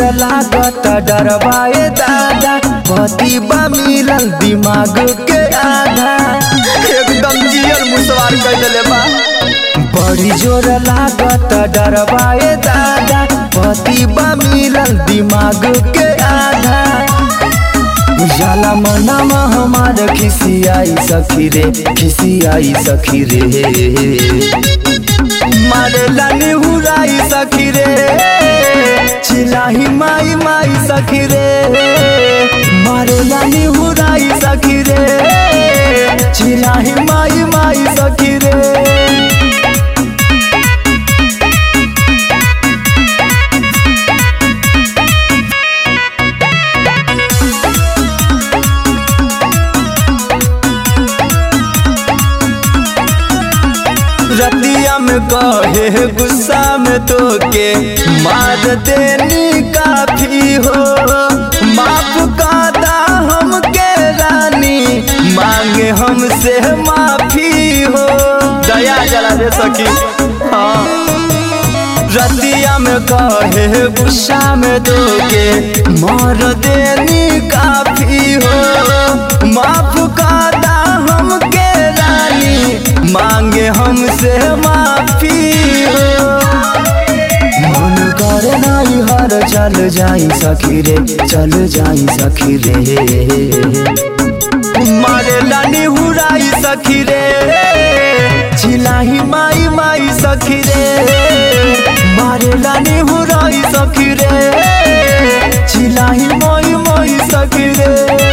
लागत डरवाए दादा पति बा मिलल दिमाग के आधा एकदम जियल मुसवार कर दिले बा बड़ी जोर लागत डरवाए दादा पति बा मिलल दिमाग के आधा जाला मनामा हमार खिसियाई सखी रे खिसियाई सखी रे मारे लानी हुराई सखी रे चिलाही माई माई सखी रे मारे लानी हुराई सखी रे चिलाही माई माई सखी रे रतिया में कहे गुस्सा में तो के मार देनी काफी हो माफ कादा हमके रानी मांगे हमसे माफी हो दया जला दे सखी हाँ रतिया में कहे गुस्सा में तो के मार देनी काफी हो माफ कादा हमके रानी मांगे हमसे माफी हो मन करे नाई हर चल जाई सखी रे चल जाई सखी रे मारे लानी हुराई सखी रे चिलाही माई माई सखी रे मारे लानी हुराई सखी रे चिलाही मोई मोई सखी रे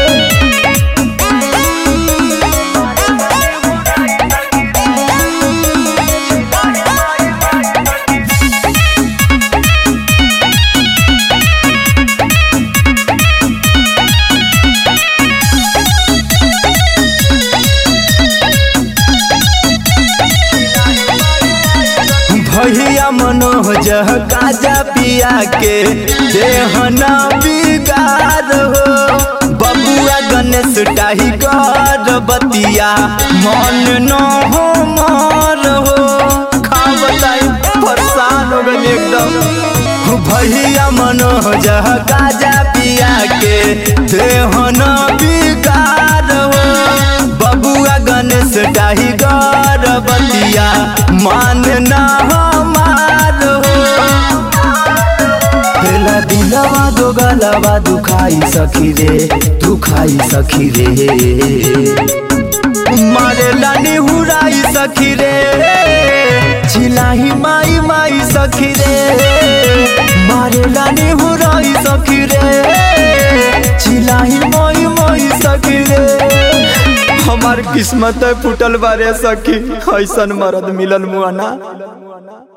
भैया मनोज काजा पिया के देहना बिगार हो बबुआ गणेश टाही कर बतिया मन न हो मार हो खा बताई परेशान हो गई एकदम भैया मनोज काजा पिया के देहना बिगार हो बबुआ गणेश डाही कर बतिया मान ना हमार हो पहला दिलवा दो गलवा दुखाई सखी रे दुखाई सखी रे मारे लानी हुराई सखी रे चिलाही माई माई सखी रे मारे लानी हुराई सखी रे चिलाही मोई मोई सखी रे हमार किस्मत फुटल बारे सखी ऐसन मरद मिलल मुआना